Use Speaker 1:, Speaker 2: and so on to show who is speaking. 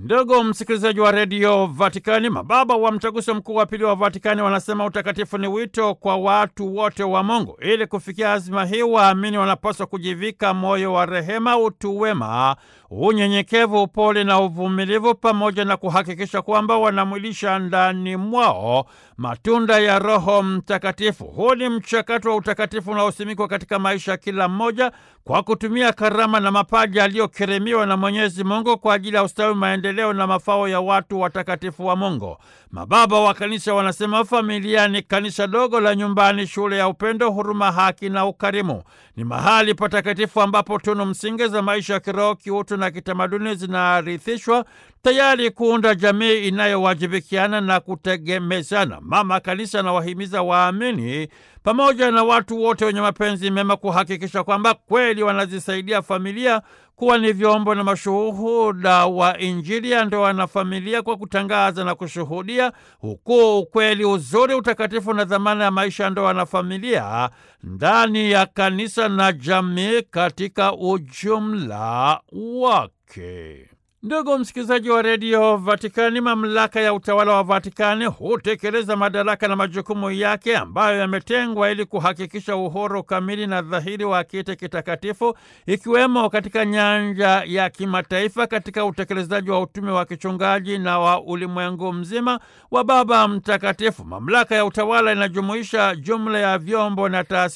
Speaker 1: Ndugu msikilizaji wa redio Vatikani, mababa wa mtaguso mkuu wa pili wa Vatikani wanasema utakatifu ni wito kwa watu wote wa Mungu. Ili kufikia azima hii, waamini wanapaswa kujivika moyo wa rehema, utu wema, unyenyekevu, upole na uvumilivu, pamoja na kuhakikisha kwamba wanamwilisha ndani mwao matunda ya Roho Mtakatifu. Huu ni mchakato wa utakatifu unaosimikwa katika maisha ya kila mmoja kwa kutumia karama na mapaji aliyokirimiwa na Mwenyezi Mungu kwa ajili ya ustawi, maendeleo na mafao ya watu watakatifu wa Mungu. Mababa wa Kanisa wanasema familia ni kanisa dogo la nyumbani, shule ya upendo, huruma, haki na ukarimu. Ni mahali patakatifu ambapo tunu msingi za maisha ya kiroho, kiutu na kitamaduni zinarithishwa tayari kuunda jamii inayowajibikiana na kutegemezana. Mama Kanisa anawahimiza waamini pamoja na watu wote wenye mapenzi mema kuhakikisha kwamba kweli wanazisaidia familia kuwa ni vyombo na mashuhuda wa Injili ya ndoa na familia kwa kutangaza na kushuhudia ukuu, ukweli, uzuri, utakatifu na dhamana ya maisha ya ndoa na familia ndani ya kanisa na jamii katika ujumla wake. Ndugu msikilizaji wa redio Vatikani, mamlaka ya utawala wa Vatikani hutekeleza madaraka na majukumu yake ambayo yametengwa ili kuhakikisha uhuru kamili na dhahiri wa kiti kitakatifu, ikiwemo katika nyanja ya kimataifa, katika utekelezaji wa utume wa kichungaji na wa ulimwengu mzima wa Baba Mtakatifu. Mamlaka ya utawala inajumuisha jumla ya vyombo na taasisi